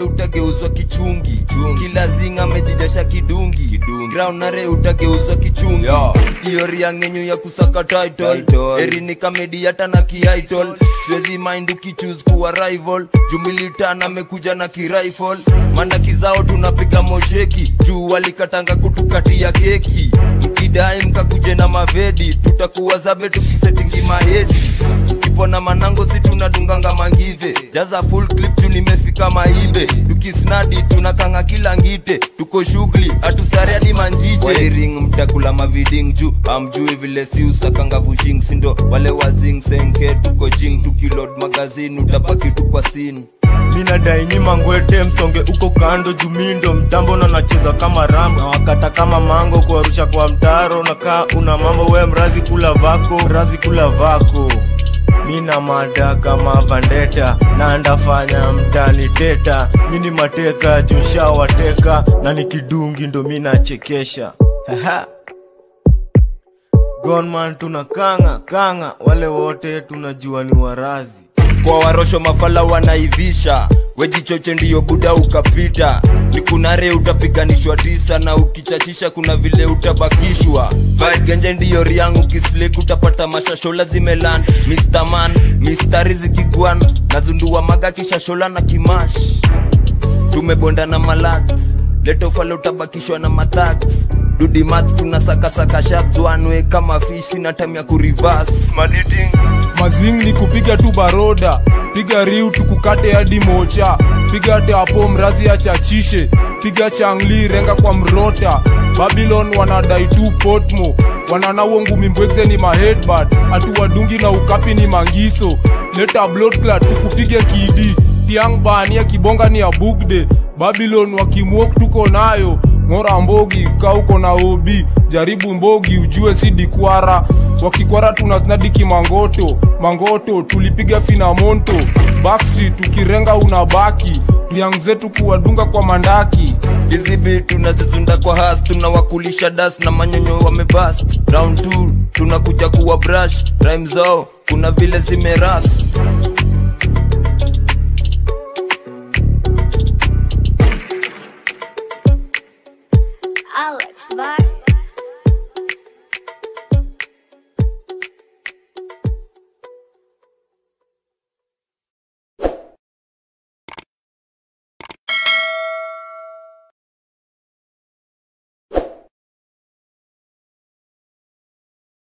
utageuzwa kichungi kila zinga amejijasha kidungi ground nare utageuzwa kichungi hiyo riangenyu ya kusaka title erini kamedi hata na kiaitol siwezi mind ukichuse kuwa rival jumilitan amekuja na kirifle mandaki zao tunapiga mosheki juu walikatanga kutukatia keki mkidai mkakuje na mavedi tutakuwa zabe tukisetingi mahedi ukipona manango si tunadunganga mangive jaza full clip juu nimefika maibe tukisnadi tunakanga kila ngite tuko shughuli hatusare hadi manjije wairing mtakula maviding juu amjui vile si usakanga vushing sindo wale wazing senke tuko jing tukilod magazini utabaki tu kwa sini minadai ni mangwete msonge uko kando jumindo mtambo na nacheza kama rambo na wakata kama mango kuarusha kwa mtaro nakaa una mambo we mrazi kula vako mrazi kula vako mina mada kama vandeta na ndafanya mtani teta mini mateka junshawateka na nikidungi ndo minachekesha Haha. gonman tuna kanga kanga wale wote tunajua ni warazi kwa warosho mafala wanaivisha wejichoche ndiyo buda ukapita nikunare utapiganishwa tisa na ukichachisha kuna vile utabakishwa genje ndiyo riangu kislek utapata mashashola zimelan Mr. man mistari zikigwan nazundua maga kishashola na kimash tumebonda na malax letofala utabakishwa na mathax dudimat tunasakasaka shaps wanwe kama fish sina time ya kurivas mazing ni kupiga tu baroda piga riu tukukate hadi mocha piga teapo mrazi achachishe piga changli renga kwa mrota babylon wanadai tu potmo wananawo ngumi mbwekze ni mahedbad atuwadungi na ukapi ni mangiso leta bloodclad tukupige kidi tiang bania kibonga ni ya bugde babylon wakimwok tuko nayo ng'ora mbogi kauko na obi jaribu mbogi ujue si dikwara wakikwara tunasnadiki mangoto mangoto tulipiga finamonto backstreet tukirenga unabaki riang zetu kuwadunga kwa mandaki hizi bit tunazizunda kwa has tunawakulisha das na manyonyo wamebas round 2 tunakuja kuwa brush rhyme zao kuna vile zimeras